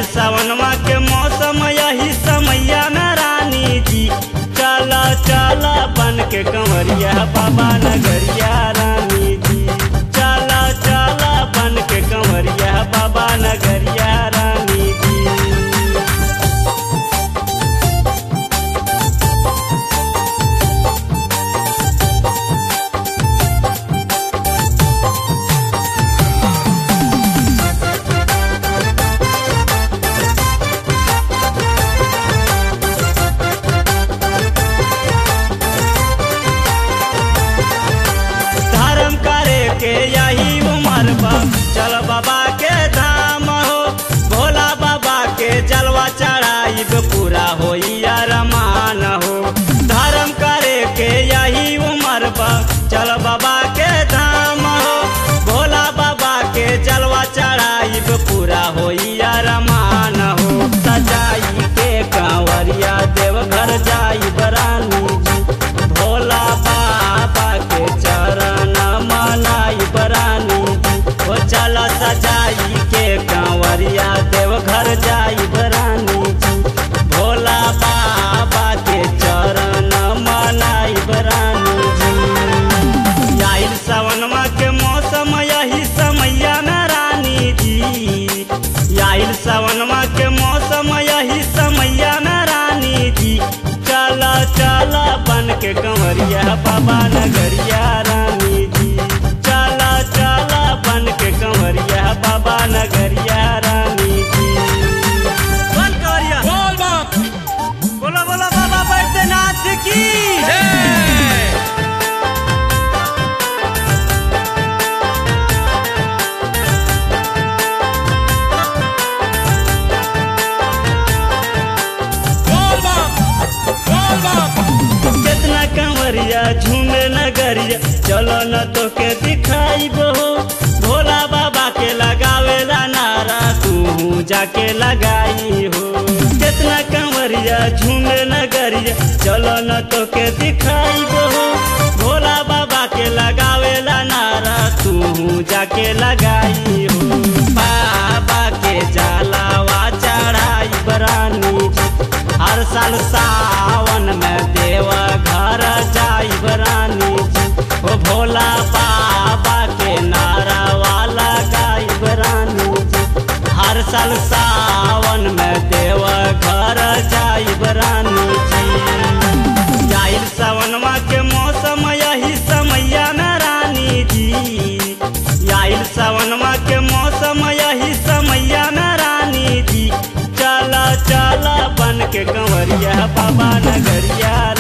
सावनवा के मौसम यही समैया में रानी जी चला चला बन के कंवरिया बाबा नगरिया रानी जी चला चला बन के कंवरिया बाबा नगरिया रानी जी धर्म करे के यही उम्र बा चल बाबा के धाम हो भोला बाबा के जलवा चढ़ाई पूरा होई अरमान हो धर्म करे के यही उम्र बा चल बाबा के धाम हो भोला बाबा के जलवा चढ़ाई पूरा होई अरमान हो सजाई के कांवरिया देवघर जाई बरानी जी भोला बाबा के चरण मनाई बरानी जी ओ चल सजाई के कांवरिया देवघर जाई बरानी जी भोला बाबा के चरण मनाई बरानी जी आइल सावनमा के मौसम यही समैया में रानी जी आइल सावनमा के मौसम यही समैया में रानी जी चला चला बन के कंवरिया बाबा नगरिया रानी जी चला चला बन के कंवरिया बाबा नगरिया रानी जी बन कंवरिया बोल बाप बोलो बोलो बाबा बैद्यनाथ की जय बोल बाप बोल बाप कितना कंवरिया झूमे नगरिया चलो न तो के दिखाई बो भोला बाबा के लगावेला नारा तू जाके लगाई हो कितना कंवरिया झूमे नगरिया चलो न तो के दिखाई बो भोला बाबा के लगावेला नारा तू जाके लगाई हो बाबा के जलावा चढ़ाई बरानी जी हर साल सावन में देवा घर जाई बरानी जी ओ भोला बाबा के नारा वाला गाई बरानी जी हर साल सावन में देवा घर जाई बरानी जी आइल सावनमा के मौसम यही समैया में रानी जी आइल सावनमा के मौसम यही समैया में रानी जी चला चला बन के कंवरिया बाबा नगरिया